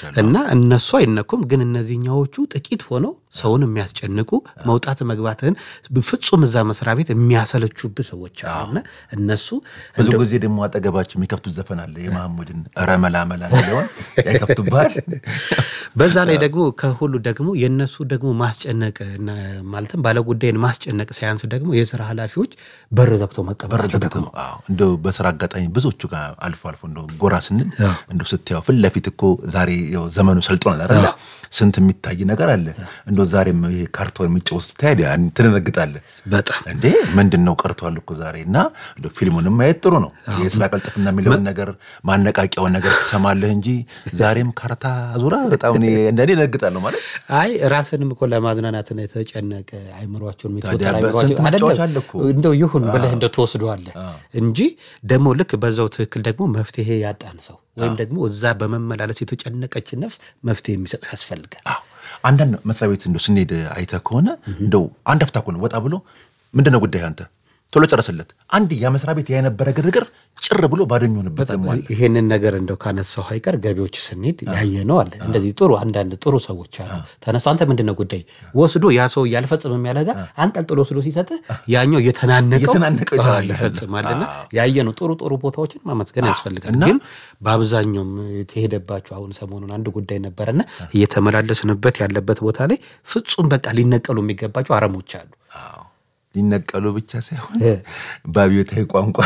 አይቻለሁ። እና እነሱ አይነኩም። ግን እነዚህኛዎቹ ጥቂት ሆነው ሰውን የሚያስጨንቁ መውጣት መግባትህን ፍጹም እዛ መስሪያ ቤት የሚያሰለቹብህ ሰዎች አሉና እነሱ ብዙ ጊዜ ደግሞ አጠገባቸው የሚከፍቱት ዘፈን አለ የመሐሙድን ረመላመላ ሚለውን ያከፍቱብሃል። በዛ ላይ ደግሞ ከሁሉ ደግሞ የእነሱ ደግሞ ማስጨነቅ እና ማለትም ባለጉዳይን ማስጨነቅ ሳያንስ ደግሞ የስራ ኃላፊዎች በር ዘግተው መቀበላቸው ደግሞ አዎ፣ እንደው በስራ አጋጣሚ ብዙዎቹ ጋር አልፎ አልፎ እንደው ጎራ ስንል እንደው ስትያው ፊት ለፊት እኮ ዛሬ ያው ዘመኑ ሰልጥኗል አይደለ? ስንት የሚታይ ነገር አለ። እንደው ዛሬም ይሄ ካርቶን የሚጫወት ስትሄድ ያን ትደነግጣለህ። በጣም እንዴ ምንድን ነው ቀርቷል እኮ ዛሬ እና እንደው ፊልሙንም ማየት ጥሩ ነው። የስራ ቀልጥፍና የሚለውን ነገር ማነቃቂያውን ነገር ትሰማለህ እንጂ ዛሬም ካርታ ዙራ በጣም እኔ እንደኔ እደነግጣለሁ ማለት አይ ራስንም እኮ ለማዝናናት ነው የተጨነቀ አይምሯቸውን ታዲያ የሚተወጠር በስንት አይምሯቸው መጫወቻ አይደለም አለ እኮ። እንደው ይሁን ብለህ እንደው ትወስደዋለህ እንጂ ደግሞ ልክ በዛው ትክክል ደግሞ መፍትሄ ያጣን ሰው ወይም ደግሞ እዛ በመመላለስ የተጨነቀችን ነፍስ መፍትሄ የሚሰጥ ያስፈልጋል። አዎ አንዳንድ መስሪያ ቤት እንደው ስንሄድ አይተህ ከሆነ እንደው አንድ አፍታ እኮ ነው ወጣ ብሎ ምንድን ነው ጉዳይ አንተ ቶሎ ጨረስለት። አንድ ያ መስሪያ ቤት ያ የነበረ ግርግር ጭር ብሎ ባዶ የሚሆንበት ደግሞ አለ። ይሄንን ነገር እንደው ካነሳው አይቀር ገቢዎች ስንሄድ ያየ ነው አለ እንደዚህ ጥሩ አንዳንድ ጥሩ ሰዎች አሉ። ተነስቶ አንተ ምንድን ነው ጉዳይ ወስዶ ያ ሰው እያልፈጽም ያለ ጋር አንጠልጥሎ ወስዶ ሲሰጥህ ያኛው እየተናነቀው እየተናነቀው አዎ፣ ይሰራል። ይፈጽማልና ያየ ነው ጥሩ ጥሩ ቦታዎችን ማመስገን ያስፈልጋል። እና- ግን በአብዛኛውም የተሄደባቸው አሁን ሰሞኑን አንድ ጉዳይ ነበረና እየተመላለስንበት ያለበት ቦታ ላይ ፍጹም በቃ ሊነቀሉ የሚገባቸው አረሞች አሉ። አዎ ሊነቀሉ ብቻ ሳይሆን እ። በአብዮታዊ ቋንቋ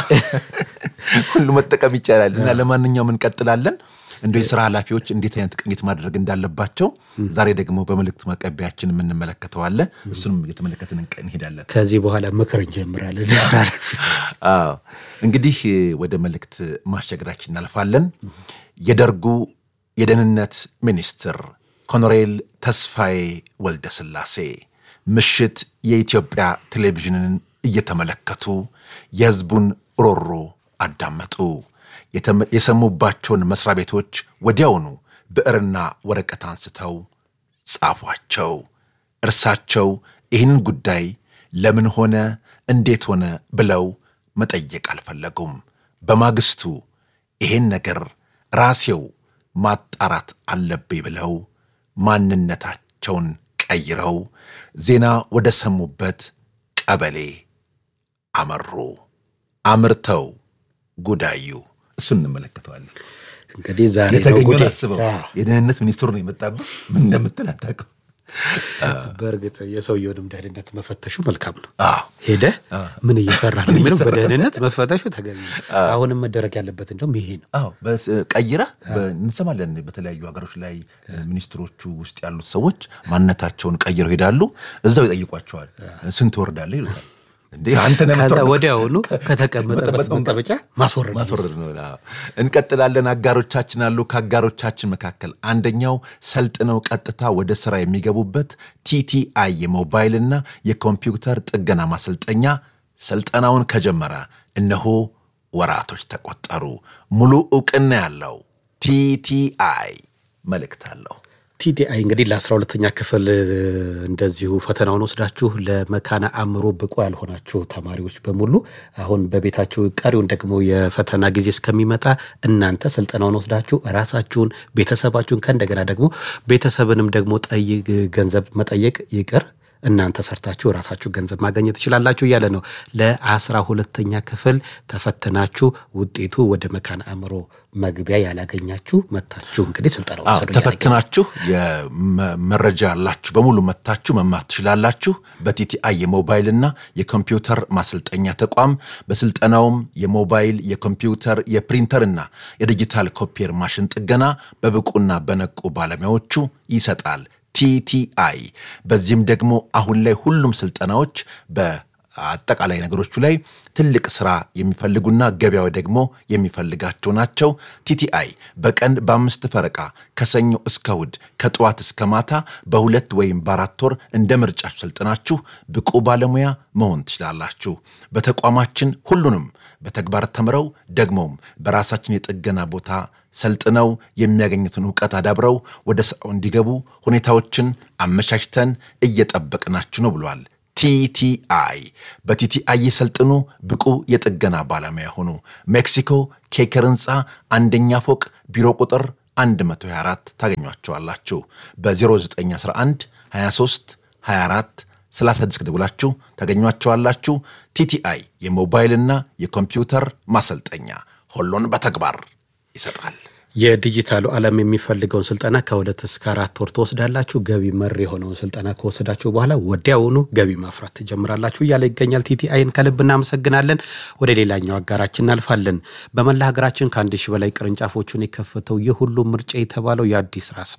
ሁሉ መጠቀም ይቻላል። እና ለማንኛውም እንቀጥላለን። እንደ የስራ ኃላፊዎች እንዴት አይነት ቅኝት ማድረግ እንዳለባቸው ዛሬ ደግሞ በመልእክት ማቀቢያችን የምንመለከተው አለ። እሱንም እየተመለከትን እንቀ- እንሄዳለን። ከዚህ በኋላ ምክር እንጀምራለን። ለስራ ኃላፊዎች። አዎ እንግዲህ ወደ መልእክት ማሸገራችን እናልፋለን። የደርጉ የደህንነት ሚኒስትር ኮሎኔል ተስፋዬ ወልደ ስላሴ ምሽት የኢትዮጵያ ቴሌቪዥንን እየተመለከቱ የሕዝቡን ሮሮ አዳመጡ። የተመ- የሰሙባቸውን መስሪያ ቤቶች ወዲያውኑ ብዕርና ወረቀት አንስተው ጻፏቸው። እርሳቸው ይህንን ጉዳይ ለምን ሆነ እንዴት ሆነ ብለው መጠየቅ አልፈለጉም። በማግስቱ ይሄን ነገር ራሴው ማጣራት አለብኝ ብለው ማንነታቸውን ቀይረው ዜና ወደ ሰሙበት ቀበሌ አመሩ። አምርተው ጉዳዩ እሱን እንመለከተዋለን። እንግዲህ ዛሬ ነው የተገኘውን ጉዳይ። አስበው አዎ። የደህንነት ሚኒስትሩ ነው የመጣብህ። ምን እንደምትል አታውቅም። በእርግጥ የሰውየውንም ደህንነት መፈተሹ መልካም ነው። አዎ ሄደህ ምን እየሰራ ነው የሚለው በደህንነት መፈተሹ ተገቢ ነው። አሁንም መደረግ ያለበት እንደውም ይሄ ነው። አዎ በስ- ቀይረህ በ- እንሰማለን። በተለያዩ ሀገሮች ላይ ሚኒስትሮቹ ውስጥ ያሉት ሰዎች ማንነታቸውን ቀይረው ሄዳሉ። እዛው ይጠይቋቸዋል። ስንት ወርዳለህ ይሉታል። እንዴ አንተ ነህ ከዛ የምትወርደው? ወዲያውኑ ከተቀመጠበት መቀመጫ ማስወረድ ማስወረድ ነው። አዎ። እንቀጥላለን። አጋሮቻችን አሉ። ከአጋሮቻችን መካከል አንደኛው ሰልጥነው ቀጥታ ወደ ስራ የሚገቡበት ቲቲአይ የሞባይልና የኮምፒውተር ጥገና ማሰልጠኛ ስልጠናውን ከጀመረ እነሆ ወራቶች ተቆጠሩ። ሙሉ እውቅና ያለው ቲቲአይ መልእክት አለው። ቲቲአይ እንግዲህ ለአስራ ሁለተኛ ክፍል እ, እንደዚሁ ፈተናውን ወስዳችሁ ለመካነ አእምሮ ብቁ ያልሆናችሁ ተማሪዎች በሙሉ አሁን በቤታችሁ ቀሪውን ደግሞ የፈተና ጊዜ እስከሚመጣ እናንተ ስልጠናውን ወስዳችሁ ራሳችሁን ቤተሰባችሁን ከእንደገና ደግሞ ቤተሰብንም ደግሞ ጠይቅ ገንዘብ መጠየቅ ይቅር እናንተ ሰርታችሁ ራሳችሁ ገንዘብ ማግኘት ትችላላችሁ እያለ ነው። ለአስራ ሁለተኛ ክፍል ተፈትናችሁ ውጤቱ ወደ መካነ አእምሮ መግቢያ ያላገኛችሁ መታችሁ እንግዲህ ስልጠና አዎ ወሰዱ እያለ ተፈትናችሁ የመረጃ ያላችሁ በሙሉ መታችሁ መማር ትችላላችሁ። በቲቲአይ የሞባይልና የኮምፒውተር ማሰልጠኛ ተቋም በስልጠናውም የሞባይል የኮምፒውተር የፕሪንተርና የዲጂታል ኮፒየር ማሽን ጥገና በብቁና በነቁ ባለሙያዎቹ ይሰጣል ቲቲአይ። በዚህም ደግሞ አሁን ላይ ሁሉም ስልጠናዎች በአጠቃላይ ነገሮቹ ላይ ትልቅ ስራ የሚፈልጉና ገበያው ደግሞ የሚፈልጋቸው ናቸው። ቲቲአይ በቀን በአምስት ፈረቃ ከሰኞ እስከ እሑድ ከጠዋት እስከ ማታ በሁለት ወይም በአራት ወር እንደ ምርጫችሁ ሰልጥናችሁ ብቁ ባለሙያ መሆን ትችላላችሁ። በተቋማችን ሁሉንም በተግባር ተምረው ደግሞም በራሳችን የጥገና ቦታ ሰልጥነው የሚያገኙትን እውቀት አዳብረው ወደ ስራው እንዲገቡ ሁኔታዎችን አመቻችተን እየጠበቅናችሁ ነው ብሏል። ቲቲአይ በቲቲአይ የሰልጥኑ ብቁ የጥገና ባለሙያ ሆኑ። ሜክሲኮ ኬከር ህንፃ አንደኛ ፎቅ ቢሮ ቁጥር 124 ታገኟቸዋላችሁ። በ0911 23 24 36 ደውላችሁ ታገኟቸዋላችሁ። ቲቲአይ የሞባይልና የኮምፒውተር ማሰልጠኛ ሁሉን በተግባር ይሰጣል። የዲጂታሉ ዓለም የሚፈልገውን ስልጠና ከሁለት እስከ አራት ወር ትወስዳላችሁ። ገቢ መር የሆነውን ስልጠና ከወሰዳችሁ በኋላ ወዲያውኑ ገቢ ማፍራት ትጀምራላችሁ እያለ ይገኛል። ቲቲአይን ከልብ እናመሰግናለን። ወደ ሌላኛው አጋራችን እናልፋለን። በመላ ሀገራችን ከአንድ ሺህ በላይ ቅርንጫፎቹን የከፈተው የሁሉም ምርጫ የተባለው የአዲስ ራ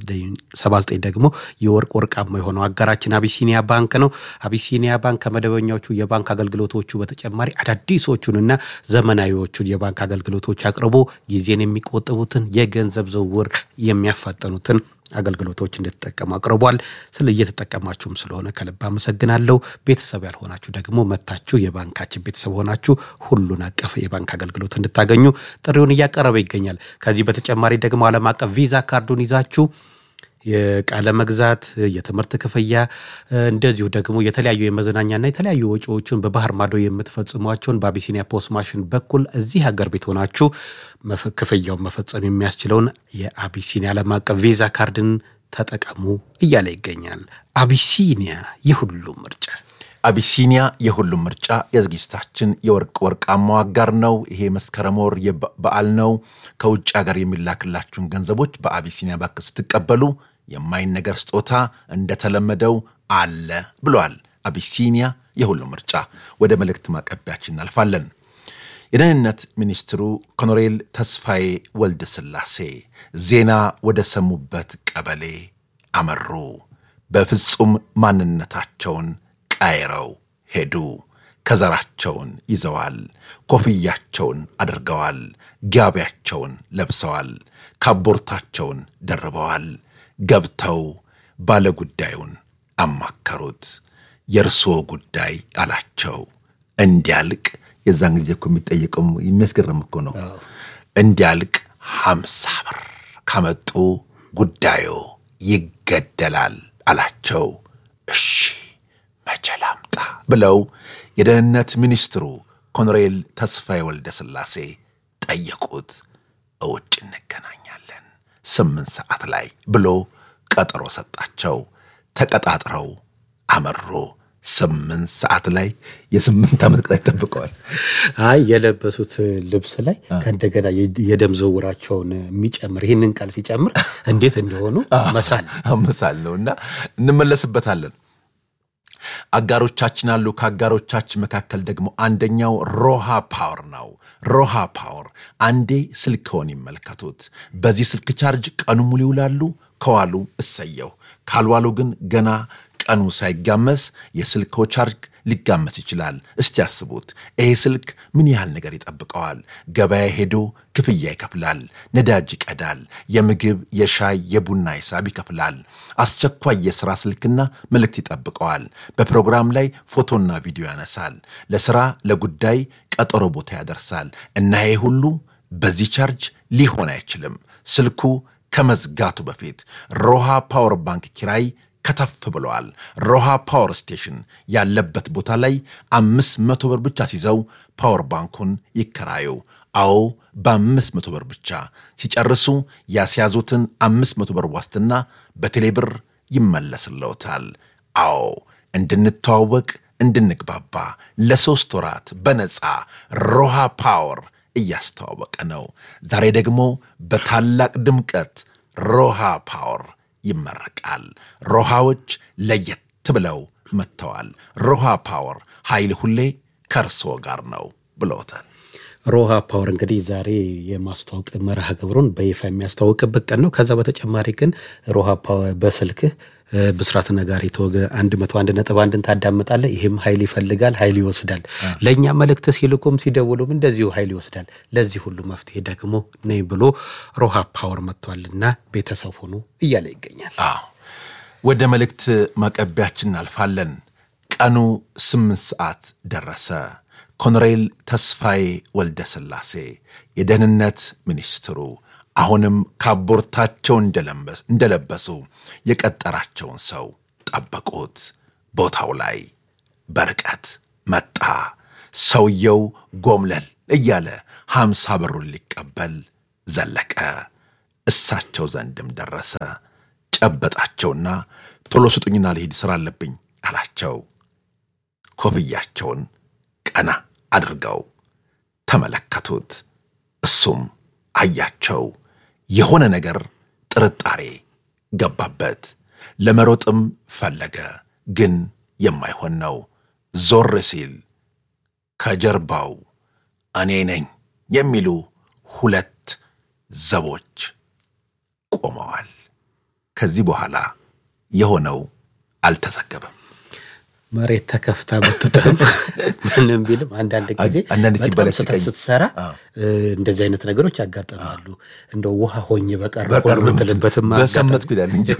79 ደግሞ የወርቅ ወርቃማ የሆነው አጋራችን አቢሲኒያ ባንክ ነው። አቢሲኒያ ባንክ ከመደበኛዎቹ የባንክ አገልግሎቶቹ በተጨማሪ አዳዲሶቹንና ዘመናዊዎቹን የባንክ አገልግሎቶች አቅርቦ ጊዜን የሚቆጥቡትን የገንዘብ ዝውውር የሚያፋጠኑትን አገልግሎቶች እንድትጠቀሙ አቅርቧል። ስለ እየተጠቀማችሁም ስለሆነ ከልብ አመሰግናለሁ። ቤተሰብ ያልሆናችሁ ደግሞ መታችሁ የባንካችን ቤተሰብ ሆናችሁ ሁሉን አቀፍ የባንክ አገልግሎት እንድታገኙ ጥሪውን እያቀረበ ይገኛል። ከዚህ በተጨማሪ ደግሞ ዓለም አቀፍ ቪዛ ካርዱን ይዛችሁ የቃለ መግዛት፣ የትምህርት ክፍያ እንደዚሁ ደግሞ የተለያዩ የመዝናኛና የተለያዩ ወጪዎችን በባህር ማዶ የምትፈጽሟቸውን በአቢሲኒያ ፖስት ማሽን በኩል እዚህ ሀገር ቤት ሆናችሁ ክፍያውን መፈጸም የሚያስችለውን የአቢሲኒያ ዓለም አቀፍ ቪዛ ካርድን ተጠቀሙ እያለ ይገኛል። አቢሲኒያ የሁሉም ምርጫ አቢሲኒያ የሁሉም ምርጫ የዝግጅታችን የወርቅ ወርቃማው አጋር ነው። ይሄ መስከረም ወር በዓል ነው። ከውጭ ሀገር የሚላክላችሁን ገንዘቦች በአቢሲኒያ ባንክ ስትቀበሉ የማይነገር ስጦታ እንደተለመደው አለ ብሏል። አቢሲኒያ የሁሉም ምርጫ። ወደ መልእክት ማቀቢያችን እናልፋለን። የደህንነት ሚኒስትሩ ኮሎኔል ተስፋዬ ወልደ ሥላሴ ዜና ወደ ሰሙበት ቀበሌ አመሩ። በፍጹም ማንነታቸውን ቀይረው ሄዱ። ከዘራቸውን ይዘዋል። ኮፍያቸውን አድርገዋል። ጋቢያቸውን ለብሰዋል። ካቦርታቸውን ደርበዋል። ገብተው ባለጉዳዩን አማከሩት። የእርስዎ ጉዳይ አላቸው። እንዲያልቅ የዛን ጊዜ እኮ የሚጠየቀው የሚያስገርም እኮ ነው። እንዲያልቅ ሀምሳ ብር ካመጡ ጉዳዩ ይገደላል አላቸው። እሺ መቼ ላምጣ ብለው የደህንነት ሚኒስትሩ ኮሎኔል ተስፋዬ ወልደ ሥላሴ ጠየቁት። እውጭ እንገናኛለን ስምንት ሰዓት ላይ ብሎ ቀጠሮ ሰጣቸው። ተቀጣጥረው አመሩ። ስምንት ሰዓት ላይ የስምንት ዓመት ቅጣት ይጠብቀዋል። አይ የለበሱት ልብስ ላይ ከእንደገና የደም ዝውውራቸውን የሚጨምር ይህንን ቃል ሲጨምር እንዴት እንደሆኑ መሳል መሳል ነው እና እንመለስበታለን። አጋሮቻችን አሉ። ከአጋሮቻችን መካከል ደግሞ አንደኛው ሮሃ ፓወር ነው። ሮሃ ፓወር አንዴ ስልክዎን ይመልከቱት። በዚህ ስልክ ቻርጅ ቀኑ ሙሉ ይውላሉ። ከዋሉ እሰየው፣ ካልዋሉ ግን ገና ቀኑ ሳይጋመስ የስልክዎ ቻርጅ ሊጋመስ ይችላል። እስቲ ያስቡት። ይሄ ስልክ ምን ያህል ነገር ይጠብቀዋል? ገበያ ሄዶ ክፍያ ይከፍላል፣ ነዳጅ ይቀዳል፣ የምግብ የሻይ የቡና ሂሳብ ይከፍላል። አስቸኳይ የሥራ ስልክና መልእክት ይጠብቀዋል። በፕሮግራም ላይ ፎቶና ቪዲዮ ያነሳል። ለሥራ ለጉዳይ ቀጠሮ ቦታ ያደርሳል። እና ይሄ ሁሉ በዚህ ቻርጅ ሊሆን አይችልም። ስልኩ ከመዝጋቱ በፊት ሮሃ ፓወር ባንክ ኪራይ ከተፍ ብለዋል። ሮሃ ፓወር ስቴሽን ያለበት ቦታ ላይ አምስት መቶ ብር ብቻ ሲይዘው ፓወር ባንኩን ይከራዩ። አዎ በአምስት መቶ ብር ብቻ ሲጨርሱ ያስያዙትን አምስት መቶ ብር ዋስትና በቴሌ ብር ይመለስለውታል። አዎ እንድንተዋወቅ እንድንግባባ ለሦስት ወራት በነፃ ሮሃ ፓወር እያስተዋወቀ ነው። ዛሬ ደግሞ በታላቅ ድምቀት ሮሃ ፓወር ይመረቃል። ሮሃዎች ለየት ብለው መጥተዋል። ሮሃ ፓወር ኃይል ሁሌ ከእርስዎ ጋር ነው ብለውታል። ሮሃ ፓወር እንግዲህ ዛሬ የማስተዋወቅ መርሃ ግብሩን በይፋ የሚያስተዋውቅበት ቀን ነው። ከዛ በተጨማሪ ግን ሮሃ ፓወር በስልክህ ብስራት ነጋሪ ተወገ አንድ መቶ አንድ ነጥብ አንድን ታዳምጣለህ። ይህም ኃይል ይፈልጋል፣ ኃይል ይወስዳል። ለእኛ መልእክት ሲልኩም ሲደውሉም እንደዚሁ ኃይል ይወስዳል። ለዚህ ሁሉ መፍትሄ ደግሞ ነይ ብሎ ሮሃ ፓወር መጥቷልና ቤተሰብ ሆኑ እያለ ይገኛል። አዎ ወደ መልእክት ማቀቢያችን እናልፋለን። ቀኑ ስምንት ሰዓት ደረሰ። ኮሎኔል ተስፋዬ ወልደ ሥላሴ የደህንነት ሚኒስትሩ አሁንም ካቦርታቸው እንደለበሱ የቀጠራቸውን ሰው ጠበቁት። ቦታው ላይ በርቀት መጣ። ሰውየው ጎምለል እያለ ሀምሳ ብሩን ሊቀበል ዘለቀ። እሳቸው ዘንድም ደረሰ። ጨበጣቸውና ቶሎ ስጡኝና ልሂድ ሥራ አለብኝ አላቸው። ኮፍያቸውን ቀና አድርገው ተመለከቱት። እሱም አያቸው። የሆነ ነገር ጥርጣሬ ገባበት። ለመሮጥም ፈለገ፣ ግን የማይሆን ነው። ዞር ሲል ከጀርባው እኔ ነኝ የሚሉ ሁለት ዘቦች ቆመዋል። ከዚህ በኋላ የሆነው አልተዘገበም። መሬት ተከፍታ ብትጥልም ምንም ቢልም አንዳንድ ጊዜ አንዳንድ በጣም ሲበላ ስህተት ሲቀይ- ስትሰራ አዎ። እንደዚህ አይነት ነገሮች ያጋጥማሉ። እንደው ውሃ ሆኜ በቀር በቀር የምትልበትም በሰመጥኩ ይላል እንጂ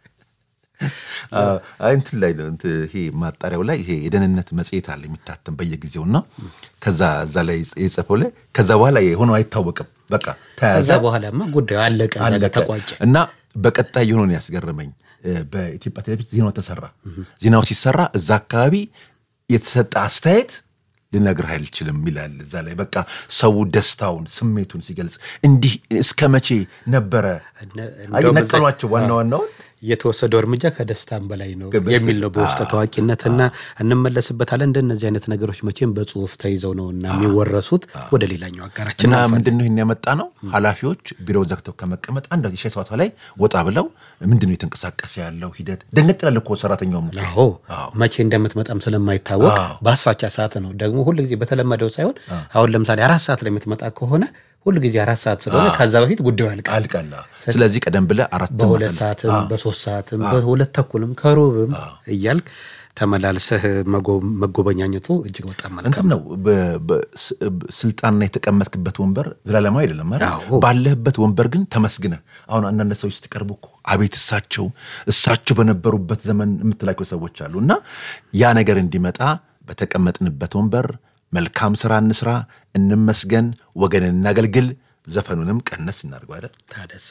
አዎ፣ አይ እንትን ላይ ነው እንትን ይሄ ማጣሪያው ላይ ይሄ የደህንነት መጽሔት አለ የሚታተም በየጊዜውና ከዛ እዛ ላይ የጻፈው ላይ ከዛ በኋላ የሆነው አይታወቅም። በቃ ተያዘ ከዛ በኋላማ ጉዳዩ አለቀ፣ እዛ ጋር አለቀ። ተቋጨ። እና በቀጣይ የሆነውን ያስገረመኝ እ፣ በኢትዮጵያ ቴሌቪዥን ዜናው ተሰራ። ዜናው ሲሰራ እዛ አካባቢ የተሰጠ አስተያየት ልነግርህ አልችልም ይላል እዛ ላይ በቃ ሰው ደስታውን ስሜቱን ሲገልጽ እንዲህ እስከ መቼ ነበረ እነ- አይ እንደውም እዛ- ነቀሏቸው ዋና ዋናውን የተወሰደው እርምጃ ከደስታም በላይ ነው ከበስተ- የሚል ነው በውስጥ ታዋቂነትና እንመለስበታለን። እንደነዚህ አይነት ነገሮች መቼም በጽሁፍ ተይዘው ነው እና የሚወረሱት። ወደ ሌላኛው አጋራችን እና እናልፋለን። ምንድን ነው ይህን ያመጣ ነው ኃላፊዎች ቢሮውን ዘግተው ከመቀመጥ አንድ የሻይ ሰዓቷ ላይ ወጣ ብለው ምንድን ነው የተንቀሳቀሰ ያለው ሂደት ደንገጥ ይላል እኮ ሰራተኛውም አዎ መቼ እንደምትመጣም ስለማይታወቅ አዎ። በአሳቻ ሰዓት ነው ደግሞ ሁል ጊዜ በተለመደው ሳይሆን አሁን ለምሳሌ አራት ሰዓት ላይ የምትመጣ ከሆነ ሁል ጊዜ አራት ሰዓት ስለሆነ ከዛ በፊት ጉዳዩ ያልቃል። አልቀላ ስለዚህ ቀደም ብለህ አራት በሁለት ሰዓትም በሶስት ሰዓትም በሁለት ተኩልም ከሩብም እያልክ ተመላልሰህ መጎ- መጎበኛኘቱ እጅግ በጣም መልካም እንትን ነው በ- በ- ስ- ብ- ስልጣንና የተቀመጥክበት ወንበር ዘላለማዊ አይደለም አይደል? አዎ። ባለህበት ወንበር ግን ተመስግነ አሁን አንዳንድ ሰዎች ስትቀርቡ እኮ አቤት እሳቸው እሳቸው በነበሩበት ዘመን የምትላቸው ሰዎች አሉ እና ያ ነገር እንዲመጣ በተቀመጥንበት ወንበር መልካም ስራ እንስራ እንመስገን ወገንን እናገልግል ዘፈኑንም ቀነስ እናድርገው አይደል ታደሰ።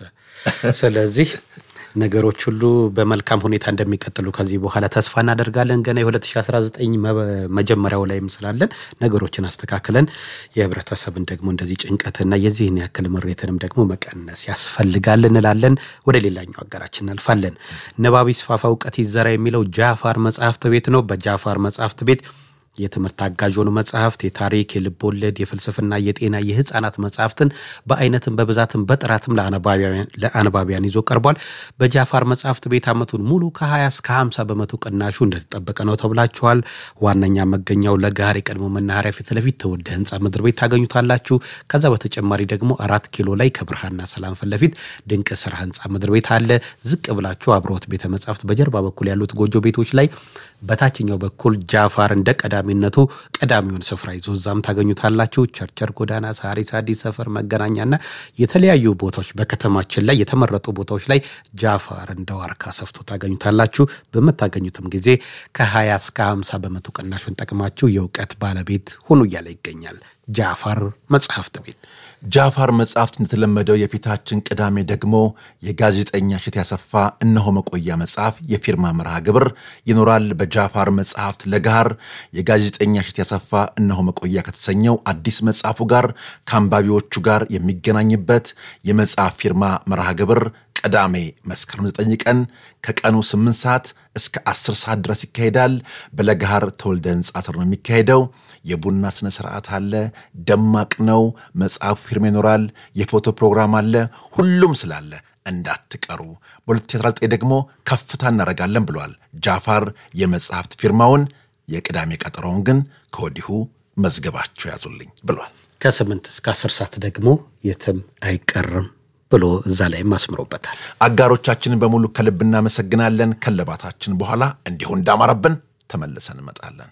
ስለዚህ ነገሮች ሁሉ በመልካም ሁኔታ እንደሚቀጥሉ ከዚህ በኋላ ተስፋ እናደርጋለን። ገና የ2019 መ- መጀመሪያው ላይም ስላለን ነገሮችን አስተካክለን የህብረተሰብን ደግሞ እንደዚህ ጭንቀትና የዚህን ያክል ምሬትንም ደግሞ መቀነስ ያስፈልጋል እንላለን። ወደ ሌላኛው አገራችን እናልፋለን። ንባብ ይስፋፋ እውቀት ይዘራ የሚለው ጃፋር መጽሐፍት ቤት ነው። በጃፋር መጽሐፍት ቤት የትምህርት አጋዥ የሆኑ መጽሐፍት፣ የታሪክ፣ የልብ ወለድ፣ የፍልስፍና፣ የጤና፣ የህፃናት መጽሐፍትን በአይነትም በብዛትም በጥራትም ለአነባቢያን ለአነባቢያን ይዞ ቀርቧል። በጃፋር መጽሐፍት ቤት ዓመቱን ሙሉ ከ20 እስከ 50 በመቶ ቅናሹ እንደተጠበቀ ነው ተብላችኋል። ዋነኛ መገኛው ለገሃር የቀድሞ መናኸሪያ ፊት ለፊት ተወደ ህንፃ ምድር ቤት ታገኙታላችሁ። ከዛ በተጨማሪ ደግሞ አራት ኪሎ ላይ ከብርሃንና ሰላም ፊት ለፊት ድንቅ ስራ ህንፃ ምድር ቤት አለ። ዝቅ ብላችሁ አብሮት ቤተ መጻሕፍት በጀርባ በኩል ያሉት ጎጆ ቤቶች ላይ በታችኛው በኩል ጃፋር እንደ ቀዳሚነቱ ቀዳሚውን ስፍራ ይዞ እዛም ታገኙታላችሁ። ቸርቸር ጎዳና፣ ሳሪስ አዲስ ሰፈር፣ መገናኛና የተለያዩ ቦታዎች በከተማችን ላይ የተመረጡ ቦታዎች ላይ ጃፋር እንደ ዋርካ ሰፍቶ ታገኙታላችሁ። በምታገኙትም ጊዜ ከ20 እስከ 50 በመቶ ቅናሹን ጠቅማችሁ የእውቀት ባለቤት ሁኑ እያለ ይገኛል። ጃፋር መጽሐፍት ቤት ጃፋር መጽሐፍት እንደተለመደው የፊታችን ቅዳሜ ደግሞ የጋዜጠኛ እሸት ያሰፋ እነሆ መቆያ መጽሐፍ የፊርማ መርሃ ግብር ይኖራል። በጃፋር መጽሐፍት ለጋር የጋዜጠኛ እሸት ያሰፋ እነሆ መቆያ ከተሰኘው አዲስ መጽሐፉ ጋር ከአንባቢዎቹ ጋር የሚገናኝበት የመጽሐፍ ፊርማ መርሃ ግብር ቅዳሜ መስከረም 9 ቀን ከቀኑ 8 ሰዓት እስከ 10 ሰዓት ድረስ ይካሄዳል። በለገሃር ተወልደ ህንፃ ስር ነው የሚካሄደው። የቡና ስነ ስርዓት አለ። ደማቅ ነው። መጽሐፉ ፊርማ ይኖራል። የፎቶ ፕሮግራም አለ። ሁሉም ስላለ እንዳትቀሩ። በ2019 ደግሞ ከፍታ እናደርጋለን ብሏል ጃፋር የመጽሐፍት ፊርማውን። የቅዳሜ ቀጠሮውን ግን ከወዲሁ መዝገባቸው ያዙልኝ ብሏል። ከስምንት እስከ አስር ሰዓት ደግሞ የትም አይቀርም ብሎ እዛ ላይም አስምሮበታል። አጋሮቻችንን በሙሉ ከልብ እናመሰግናለን። ከለባታችን በኋላ እንዲሁ እንዳማረብን ተመልሰን እንመጣለን።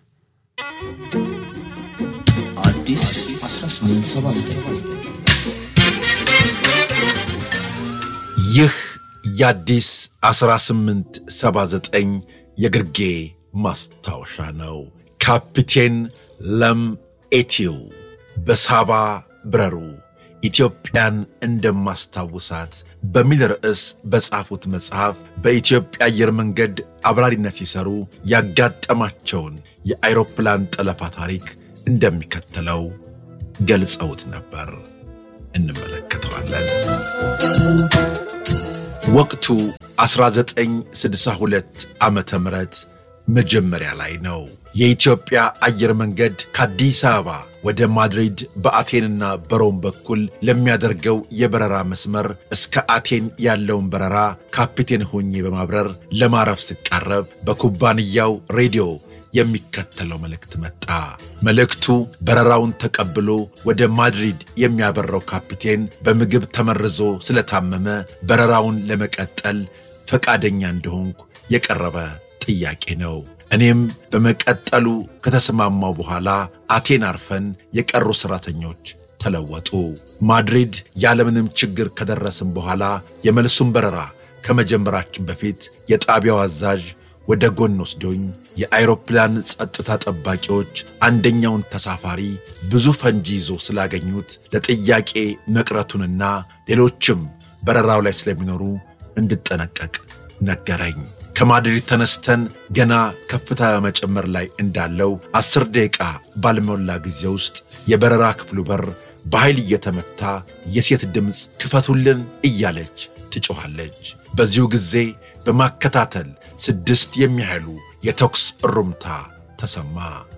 አዲስ 1879 ይህ የአዲስ 1879 የግርጌ ማስታወሻ ነው። ካፒቴን ለም ኤቲው በሳባ ብረሩ ኢትዮጵያን እንደማስታውሳት በሚል ርዕስ በጻፉት መጽሐፍ በኢትዮጵያ አየር መንገድ አብራሪነት ሲሰሩ ያጋጠማቸውን የአይሮፕላን ጠለፋ ታሪክ እንደሚከተለው ገልጸውት ነበር። እንመለከተዋለን። ወቅቱ 1962 ዓመተ ምህረት መጀመሪያ ላይ ነው። የኢትዮጵያ አየር መንገድ ከአዲስ አበባ ወደ ማድሪድ በአቴንና በሮም በኩል ለሚያደርገው የበረራ መስመር እስከ አቴን ያለውን በረራ ካፒቴን ሆኜ በማብረር ለማረፍ ስቃረብ በኩባንያው ሬዲዮ የሚከተለው መልእክት መጣ። መልእክቱ በረራውን ተቀብሎ ወደ ማድሪድ የሚያበረው ካፒቴን በምግብ ተመርዞ ስለታመመ በረራውን ለመቀጠል ፈቃደኛ እንደሆንኩ የቀረበ ጥያቄ ነው። እኔም በመቀጠሉ ከተስማማው በኋላ አቴን አርፈን የቀሩ ሠራተኞች ተለወጡ። ማድሪድ ያለምንም ችግር ከደረስም በኋላ የመልሱን በረራ ከመጀመራችን በፊት የጣቢያው አዛዥ ወደ ጎን ወስዶኝ የአይሮፕላን ጸጥታ ጠባቂዎች አንደኛውን ተሳፋሪ ብዙ ፈንጂ ይዞ ስላገኙት ለጥያቄ መቅረቱንና ሌሎችም በረራው ላይ ስለሚኖሩ እንድጠነቀቅ ነገረኝ። ከማድሪድ ተነስተን ገና ከፍታ በመጨመር ላይ እንዳለው አስር ደቂቃ ባልሞላ ጊዜ ውስጥ የበረራ ክፍሉ በር በኃይል እየተመታ የሴት ድምፅ ክፈቱልን እያለች ትጮኻለች። በዚሁ ጊዜ በማከታተል ስድስት የሚያህሉ የተኩስ እሩምታ ተሰማ።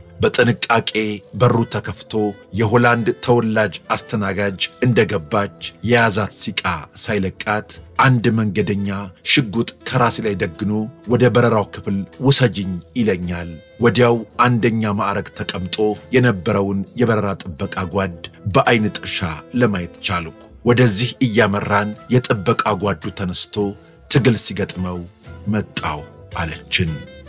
በጥንቃቄ በሩ ተከፍቶ የሆላንድ ተወላጅ አስተናጋጅ እንደገባች የያዛት ሲቃ ሳይለቃት አንድ መንገደኛ ሽጉጥ ከራሴ ላይ ደግኖ ወደ በረራው ክፍል ውሰጅኝ ይለኛል። ወዲያው አንደኛ ማዕረግ ተቀምጦ የነበረውን የበረራ ጥበቃ ጓድ በዐይን ጥርሻ ለማየት ቻልኩ። ወደዚህ እያመራን የጥበቃ ጓዱ ተነስቶ ትግል ሲገጥመው መጣው አለችን።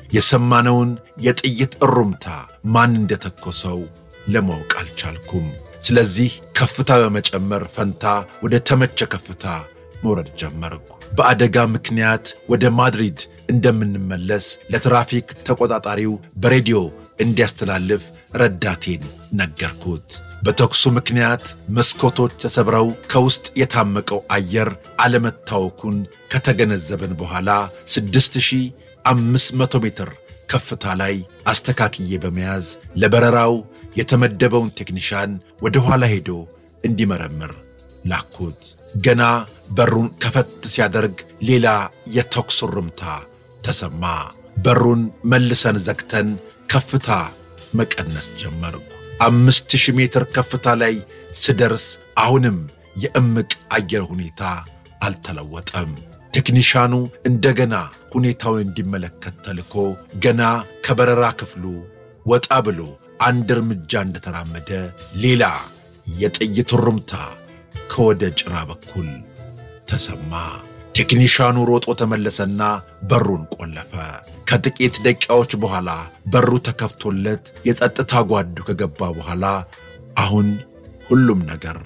የሰማነውን የጥይት እሩምታ ማን እንደተኮሰው ለማወቅ አልቻልኩም። ስለዚህ ከፍታ በመጨመር ፈንታ ወደ ተመቸ ከፍታ መውረድ ጀመርኩ። በአደጋ ምክንያት ወደ ማድሪድ እንደምንመለስ ለትራፊክ ተቆጣጣሪው በሬዲዮ እንዲያስተላልፍ ረዳቴን ነገርኩት። በተኩሱ ምክንያት መስኮቶች ተሰብረው ከውስጥ የታመቀው አየር አለመታወኩን ከተገነዘበን በኋላ ስድስት ሺህ አምስት መቶ ሜትር ከፍታ ላይ አስተካክዬ በመያዝ ለበረራው የተመደበውን ቴክኒሻን ወደ ኋላ ሄዶ እንዲመረምር ላኩት። ገና በሩን ከፈት ሲያደርግ ሌላ የተኩስ ርምታ ተሰማ። በሩን መልሰን ዘግተን ከፍታ መቀነስ ጀመርኩ። አምስት ሺህ ሜትር ከፍታ ላይ ስደርስ አሁንም የእምቅ አየር ሁኔታ አልተለወጠም። ቴክኒሻኑ እንደገና ሁኔታውን እንዲመለከት ተልኮ ገና ከበረራ ክፍሉ ወጣ ብሎ አንድ እርምጃ እንደተራመደ ሌላ የጥይት ሩምታ ከወደ ጭራ በኩል ተሰማ። ቴክኒሻኑ ሮጦ ተመለሰና በሩን ቆለፈ። ከጥቂት ደቂቃዎች በኋላ በሩ ተከፍቶለት የጸጥታ ጓዱ ከገባ በኋላ አሁን ሁሉም ነገር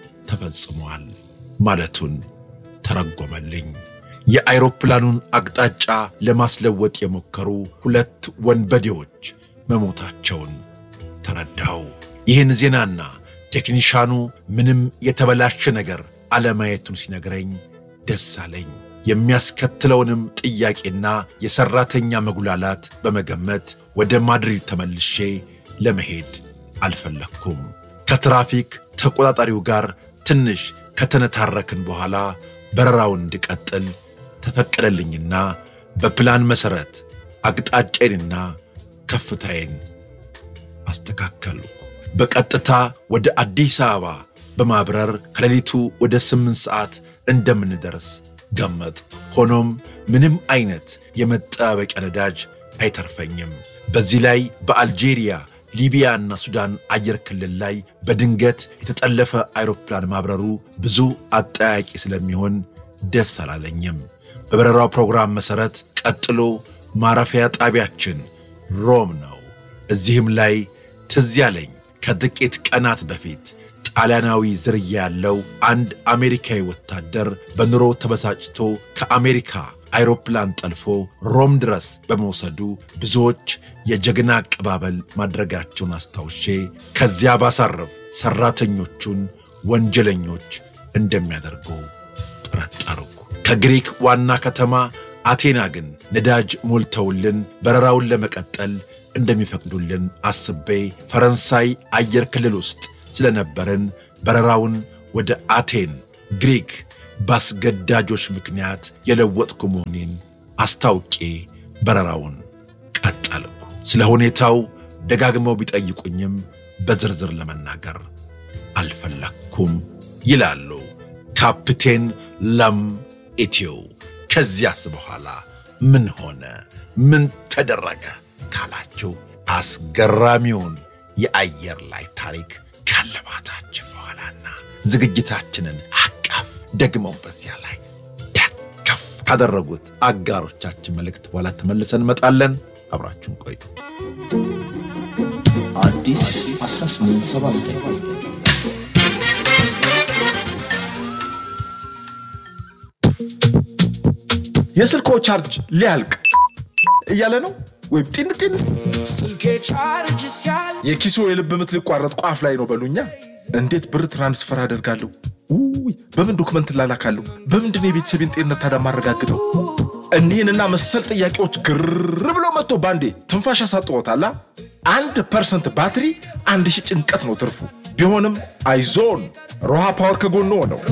ተፈጽሟል ማለቱን ተረጎመልኝ። የአይሮፕላኑን አቅጣጫ ለማስለወጥ የሞከሩ ሁለት ወንበዴዎች መሞታቸውን ተረዳው። ይህን ዜናና ቴክኒሻኑ ምንም የተበላሸ ነገር አለማየቱን ሲነግረኝ ደስ አለኝ። የሚያስከትለውንም ጥያቄና የሠራተኛ መጉላላት በመገመት ወደ ማድሪድ ተመልሼ ለመሄድ አልፈለግኩም። ከትራፊክ ተቆጣጣሪው ጋር ትንሽ ከተነታረክን በኋላ በረራውን እንድቀጥል ተፈቀደልኝና በፕላን መሠረት አቅጣጫዬንና ከፍታዬን አስተካከሉ። በቀጥታ ወደ አዲስ አበባ በማብረር ከሌሊቱ ወደ ስምንት ሰዓት እንደምንደርስ ገመቱ። ሆኖም ምንም አይነት የመጠባበቂያ ነዳጅ አይተርፈኝም። በዚህ ላይ በአልጄሪያ ሊቢያና ሱዳን አየር ክልል ላይ በድንገት የተጠለፈ አይሮፕላን ማብረሩ ብዙ አጠያቂ ስለሚሆን ደስ አላለኝም። በበረራው ፕሮግራም መሠረት ቀጥሎ ማረፊያ ጣቢያችን ሮም ነው። እዚህም ላይ ትዝ ያለኝ ከጥቂት ቀናት በፊት ጣሊያናዊ ዝርያ ያለው አንድ አሜሪካዊ ወታደር በኑሮ ተበሳጭቶ ከአሜሪካ አይሮፕላን ጠልፎ ሮም ድረስ በመውሰዱ ብዙዎች የጀግና አቀባበል ማድረጋቸውን አስታውሼ ከዚያ ባሳረፍ ሠራተኞቹን ወንጀለኞች እንደሚያደርጉ ጠረጠርኩ። ከግሪክ ዋና ከተማ አቴና ግን ነዳጅ ሞልተውልን በረራውን ለመቀጠል እንደሚፈቅዱልን አስቤ ፈረንሳይ አየር ክልል ውስጥ ስለነበርን በረራውን ወደ አቴን ግሪክ በአስገዳጆች ምክንያት የለወጥኩ መሆኔን አስታውቄ በረራውን ቀጠልኩ። ስለ ሁኔታው ደጋግመው ቢጠይቁኝም በዝርዝር ለመናገር አልፈለግኩም ይላሉ ካፕቴን ለም ኢትዮ። ከዚያስ በኋላ ምን ሆነ? ምን ተደረገ ካላችሁ አስገራሚውን የአየር ላይ ታሪክ ካለባታችን በኋላና ዝግጅታችንን አቀፍ ደግመው በዚያ ላይ ደገፍ ካደረጉት አጋሮቻችን መልእክት በኋላ ተመልሰን እንመጣለን። አብራችሁን ቆዩ። አዲስ 1879 የስልኮ ቻርጅ ሊያልቅ እያለ ነው ወይም ጢን ጢን የኪሶ የልብ ምት ሊቋረጥ ቋፍ ላይ ነው በሉኛ። እንዴት ብር ትራንስፈር አደርጋለሁ? ውይ በምን ዶክመንት ላላካለሁ? በምንድን የቤተሰቤን ጤንነት ታዲያ ማረጋግጠው? እኒህንና መሰል ጥያቄዎች ግር ብሎ መጥቶ ባንዴ ትንፋሽ ያሳጥዎታላ። አንድ ፐርሰንት ባትሪ አንድ ሺህ ጭንቀት ነው ትርፉ። ቢሆንም አይዞን ሮሃ ፓወር ከጎኖ ነው።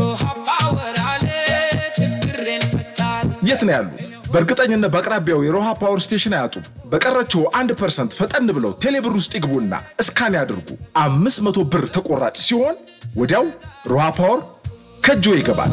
የት ነው ያሉት? በእርግጠኝነት በአቅራቢያው የሮሃ ፓወር ስቴሽን አያጡም። በቀረችው አንድ ፐርሰንት ፈጠን ብለው ቴሌብር ውስጥ ይግቡና እስካን ያድርጉ። አምስት መቶ ብር ተቆራጭ ሲሆን ወዲያው ሮሃ ፓወር ከእጆ ይገባል።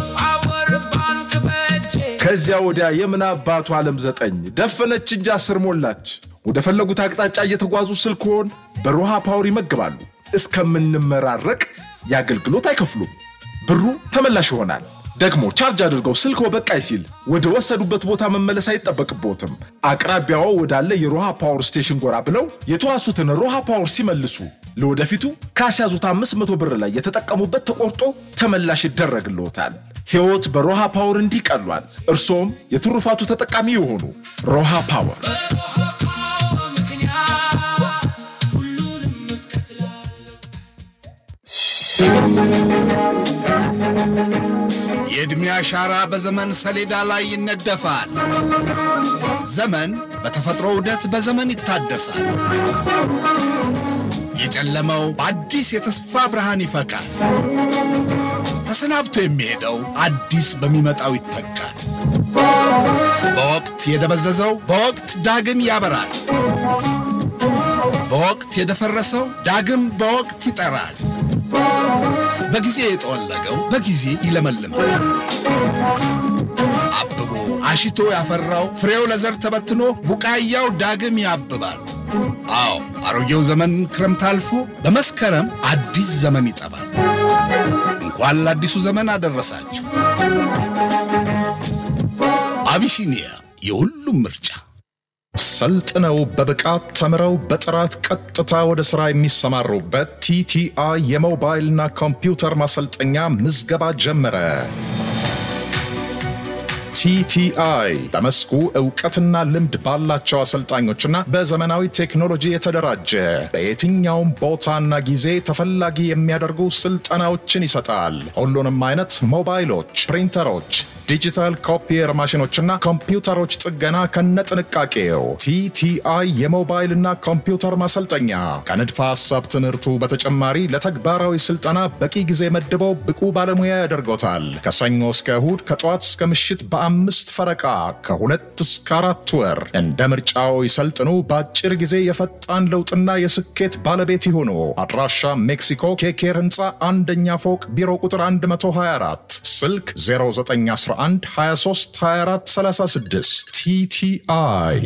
ከዚያ ወዲያ የምን አባቱ ዓለም ዘጠኝ ደፈነች እንጂ አስር ሞላች። ወደ ፈለጉት አቅጣጫ እየተጓዙ ስልክዎን በሮሃ ፓወር ይመግባሉ። እስከምንመራረቅ የአገልግሎት አይከፍሉም። ብሩ ተመላሽ ይሆናል። ደግሞ ቻርጅ አድርገው ስልክዎ በቃይ ሲል ወደ ወሰዱበት ቦታ መመለስ አይጠበቅብዎትም። አቅራቢያዎ ወዳለ የሮሃ ፓወር ስቴሽን ጎራ ብለው የተዋሱትን ሮሃ ፓወር ሲመልሱ ለወደፊቱ ካስያዙት 500 ብር ላይ የተጠቀሙበት ተቆርጦ ተመላሽ ይደረግልዎታል። ሕይወት በሮሃ ፓወር እንዲህ ቀሏል። እርስዎም የትሩፋቱ ተጠቃሚ የሆኑ ሮሃ ፓወር የዕድሜ አሻራ በዘመን ሰሌዳ ላይ ይነደፋል። ዘመን በተፈጥሮ ዑደት በዘመን ይታደሳል። የጨለመው በአዲስ የተስፋ ብርሃን ይፈካል። ተሰናብቶ የሚሄደው አዲስ በሚመጣው ይተካል። በወቅት የደበዘዘው በወቅት ዳግም ያበራል። በወቅት የደፈረሰው ዳግም በወቅት ይጠራል። በጊዜ የጠወለገው በጊዜ ይለመልማል። አብቦ አሽቶ ያፈራው ፍሬው ለዘር ተበትኖ ቡቃያው ዳግም ያብባል። አዎ አሮጌው ዘመን ክረምት አልፎ በመስከረም አዲስ ዘመን ይጠባል። እንኳን ለአዲሱ ዘመን አደረሳችሁ። አቢሲኒያ የሁሉም ምርጫ። ሰልጥነው በብቃት ተምረው በጥራት ቀጥታ ወደ ሥራ የሚሰማሩበት ቲቲአይ የሞባይልና ኮምፒውተር ማሰልጠኛ ምዝገባ ጀመረ። ቲቲአይ በመስኩ እውቀትና ልምድ ባላቸው አሰልጣኞችና በዘመናዊ ቴክኖሎጂ የተደራጀ በየትኛውም ቦታና ጊዜ ተፈላጊ የሚያደርጉ ስልጠናዎችን ይሰጣል። ሁሉንም አይነት ሞባይሎች፣ ፕሪንተሮች፣ ዲጂታል ኮፒየር ማሽኖችና ኮምፒውተሮች ጥገና ከነጥንቃቄው ቲቲአይ የሞባይልና ኮምፒውተር ማሰልጠኛ ከንድፈ ሐሳብ ትምህርቱ በተጨማሪ ለተግባራዊ ስልጠና በቂ ጊዜ መድበው ብቁ ባለሙያ ያደርጎታል። ከሰኞ እስከ እሁድ ከጠዋት እስከ ምሽት በአምስት ፈረቃ ከሁለት እስከ አራት ወር እንደ ምርጫው ይሰልጥኑ። በአጭር ጊዜ የፈጣን ለውጥና የስኬት ባለቤት ይሁኑ። አድራሻ ሜክሲኮ ኬኬር ህንፃ አንደኛ ፎቅ ቢሮ ቁጥር 124 ስልክ 0911 23 24 36 ቲቲአይ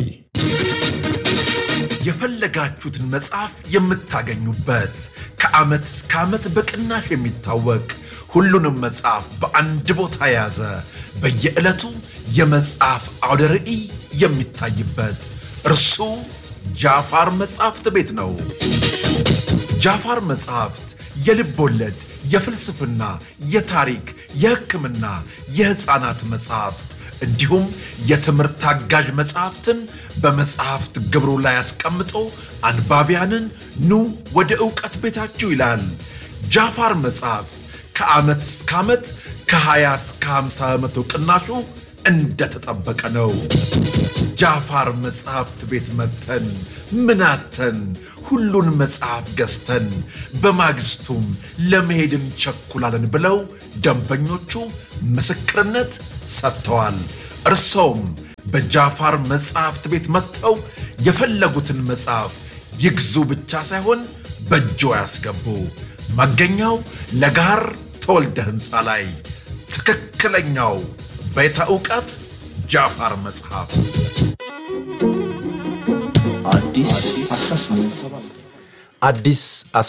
የፈለጋችሁትን መጽሐፍ የምታገኙበት ከዓመት እስከ ዓመት በቅናሽ የሚታወቅ ሁሉንም መጽሐፍ በአንድ ቦታ የያዘ በየዕለቱ የመጽሐፍ አውደ ርዕይ የሚታይበት እርሱ ጃፋር መጽሐፍት ቤት ነው። ጃፋር መጽሐፍት የልብ ወለድ፣ የፍልስፍና፣ የታሪክ፣ የሕክምና፣ የሕፃናት መጽሐፍት እንዲሁም የትምህርት አጋዥ መጽሐፍትን በመጽሐፍት ግብሩ ላይ አስቀምጦ አንባቢያንን ኑ ወደ ዕውቀት ቤታችሁ ይላል። ጃፋር መጽሐፍት ከዓመት እስከ ዓመት ከ20 እስከ 50 በመቶ ቅናሹ እንደተጠበቀ ነው። ጃፋር መጽሐፍት ቤት መጥተን ምናተን ሁሉን መጽሐፍ ገዝተን በማግስቱም ለመሄድ እንቸኩላለን ብለው ደንበኞቹ ምስክርነት ሰጥተዋል። እርሶም በጃፋር መጽሐፍት ቤት መጥተው የፈለጉትን መጽሐፍ ይግዙ ብቻ ሳይሆን በእጆ ያስገቡ። መገኛው ለጋር ተወልደ ሕንፃ ላይ ትክክለኛው ቤተ እውቀት ጃፋር መጽሐፍ አዲስ 1879 አዲስ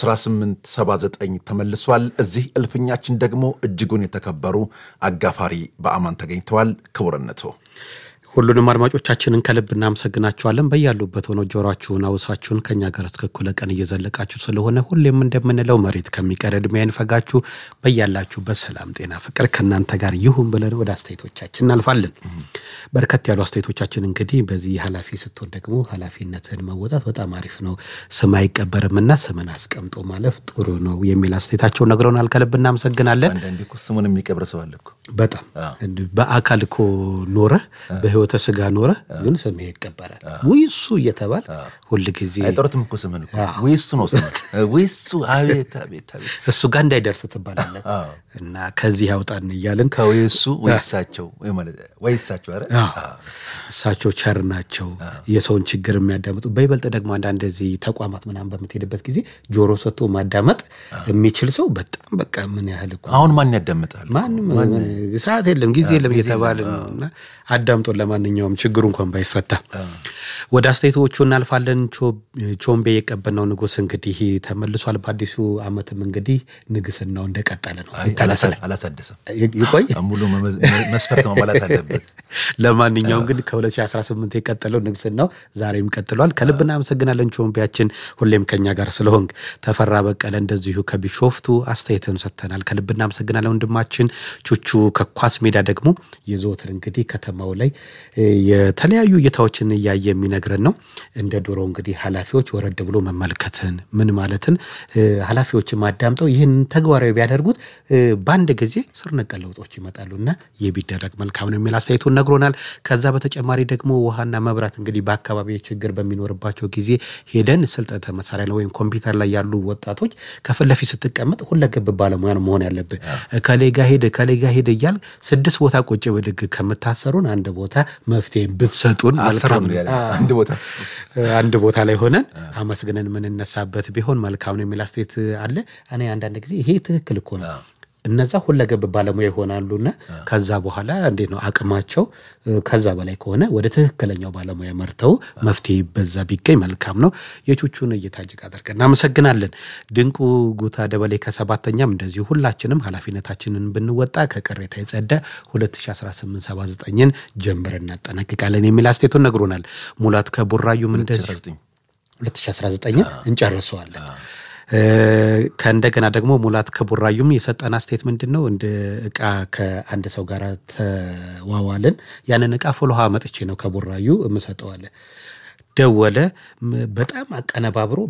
1879 ተመልሷል። እዚህ እልፍኛችን ደግሞ እጅጉን የተከበሩ አጋፋሪ በአማን ተገኝተዋል። ክቡርነቶ ሁሉንም አድማጮቻችንን ከልብ እናመሰግናችኋለን። በያሉበት ሆነው ጆሯችሁን አውሳችሁን ከኛ ጋር እስከ እኩለ ቀን እየዘለቃችሁ ስለሆነ ሁሌም እንደምንለው መሬት ከሚቀር ዕድሜ አይንፈጋችሁ። በያላችሁበት ሰላም፣ ጤና፣ ፍቅር ከእናንተ ጋር ይሁን ብለን ወደ አስተያየቶቻችን እናልፋለን። በርከት ያሉ አስተያየቶቻችን እንግዲህ በዚህ ኃላፊ ስትሆን ደግሞ ኃላፊነትን መወጣት በጣም አሪፍ ነው፣ ስም አይቀበርምና ስምን አስቀምጦ ማለፍ ጥሩ ነው የሚል አስተያየታቸው ነግረውናል። ከልብ እናመሰግናለን። አንዳንዴ እኮ ስሙን የሚቀብር ሰው አለ እኮ። በጣም በአካል እኮ ኖረ በህይወተ ስጋ ኖረ ግን ስምህ ይቀበራል። ውይ እሱ እየተባል ሁል ጊዜ አይጠሩትም እኮ ስምን እኮ ወይ እሱ ነው ስም ወይ እሱ። አቤት አቤት አቤት እሱ ጋር እንዳይደርስ ትባላለን እና ከዚህ ያውጣን እያልን ከወይ እሱ ወይ እሳቸው ወይ ማለት ወይ እሳቸው ኧረ እሳቸው ቸር ናቸው፣ የሰውን ችግር የሚያዳምጡ በይበልጥ ደግሞ አንዳንድ እዚህ ተቋማት ምናምን በምትሄድበት ጊዜ ጆሮ ሰጥቶ ማዳመጥ የሚችል ሰው በጣም በቃ ምን ያህል እኮ አሁን ማን ያዳምጣል? ማንም ሰዓት የለም ጊዜ የለም እየተባለ ነው እና አዳምጦን ለማንኛውም ችግሩ እንኳን ባይፈታ ወደ አስተያየቶቹ እናልፋለን። ቾምቤ የቀበናው ንጉሥ እንግዲህ ተመልሷል። በአዲሱ ዓመትም እንግዲህ ንግስናው እንደቀጠለ ነው። አላሳደሰም፣ ይቆይ ሙሉ መስፈርት መሟላት አለበት። ለማንኛውም ግን ከ2018 የቀጠለው ንግስናው ዛሬም ቀጥሏል። ከልብ እናመሰግናለን ቾምቤያችን፣ ሁሌም ከኛ ጋር ስለሆንክ። ተፈራ በቀለ እንደዚሁ ከቢሾፍቱ አስተያየትን ሰጥተናል። ከልብ እናመሰግናለን ወንድማችን። ቹቹ ከኳስ ሜዳ ደግሞ የዘወትር እንግዲህ ከተማው ላይ የተለያዩ እይታዎችን እያየ የሚነግረን ነው። እንደ ድሮ እንግዲህ ኃላፊዎች ወረድ ብሎ መመልከትን ምን ማለትን ኃላፊዎችን ማዳምጠው ይህን ተግባራዊ ቢያደርጉት በአንድ ጊዜ ስር ነቀል ለውጦች ይመጣሉ እና ይህ ቢደረግ መልካም ነው የሚል አስተያየቱን ነግሮናል። ከዛ በተጨማሪ ደግሞ ውሃና መብራት እንግዲህ በአካባቢ ችግር በሚኖርባቸው ጊዜ ሄደን ስልጠተ መሳሪያ ላይ ወይም ኮምፒውተር ላይ ያሉ ወጣቶች ከፊት ለፊት ስትቀመጥ ሁለገብ ባለሙያ ነው መሆን ያለብህ። ከሌ ጋ ሄድ ከሌ ጋ ሄድ እያል ስድስት ቦታ ቁጭ ብድግ ከምታሰሩን አንድ ቦታ መፍትሄ ብትሰጡን መልካም ነው። አንድ ቦታ አንድ ቦታ ላይ ሆነን አመስግነን የምንነሳበት ቢሆን መልካም ነው የሚል አስተያየት አለ። እኔ አንዳንድ ጊዜ ይሄ ትክክል እኮ ነው። እነዛ ሁለገብ ባለሙያ ይሆናሉና ከዛ በኋላ እንዴት ነው አቅማቸው ከዛ በላይ ከሆነ ወደ ትክክለኛው ባለሙያ መርተው መፍትሄ በዛ ቢገኝ መልካም ነው። የቹቹን እይታ እጅግ አድርገን እናመሰግናለን። ድንቁ ጉታ ደበሌ ከሰባተኛም እንደዚሁ ሁላችንም ኃላፊነታችንን ብንወጣ ከቅሬታ የጸዳ 2018/79ን ጀምር እናጠናቅቃለን የሚል አስተያየቱን ነግሮናል። ሙላት ከቡራዩም እንደዚሁ 2019ን እንጨርሰዋለን። ከእንደገና ደግሞ ሙላት ከቡራዩም የሰጠን አስተያየት ምንድን ነው? እንደ እቃ ከአንድ ሰው ጋር ተዋዋልን። ያንን እቃ ፎሎሃ መጥቼ ነው ከቡራዩ የምሰጠዋለ ደወለ። በጣም አቀነባብሮ